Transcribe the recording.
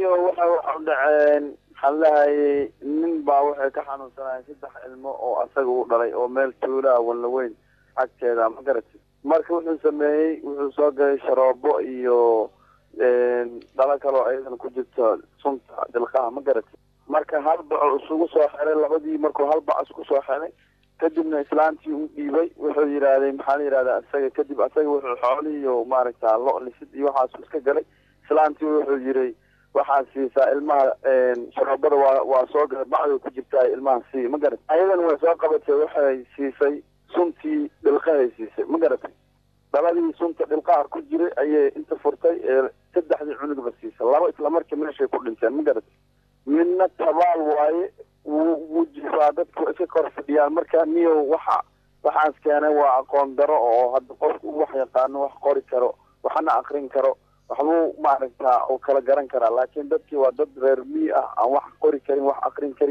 niyo waxa waxa u dhaceen maxaan lahayay nin baa waxay ka xanuunsanayeen saddex ilmo oo asaga u dhalay oo meel tuulaa wallaweyn agteeda ma garatid marka wuxuu sameeyey wuxuu soo galay sharoobo iyo dhalo kaloo ayadan ku jirto sunta dilqaha ma garatid marka hal baco isugu soo xiray labadii markuu hal bac isku soo xiray kadibna islaantii u dhiibay wuxuu yidhaahday maxaa la yidhahdaa isaga kadib asaga wuxuu xoolihii iyo maaragta lo lisid iyo waxaasu iska galay islaantii wuxuu yiray waxaad siisaa ilmaha sharoobada waa waa soo galay bacday ku jirtaa ilmaha sii ma garat ayadana way soo qabatay waxay siisay suntii dhilqahay siisay ma garatay dhaladii sunta dhilqaha ku jiray ayay inta furtay ee saddexdii cunugba siisay laba islamarkii meeshay ku dhinteen ma garatay midna tabaal waaye wuu wuu jifaa dadku iska kor fadhiyaan marka niyo waxa waxaas keenay waa aqoon daro oo hadda qofku wax yaqaano wax qori karo waxna akrin karo waxbuu maaragta uu kala garan karaa laakiin dadkii waa dad reer mii ah aan wax qori karin wax akrin karin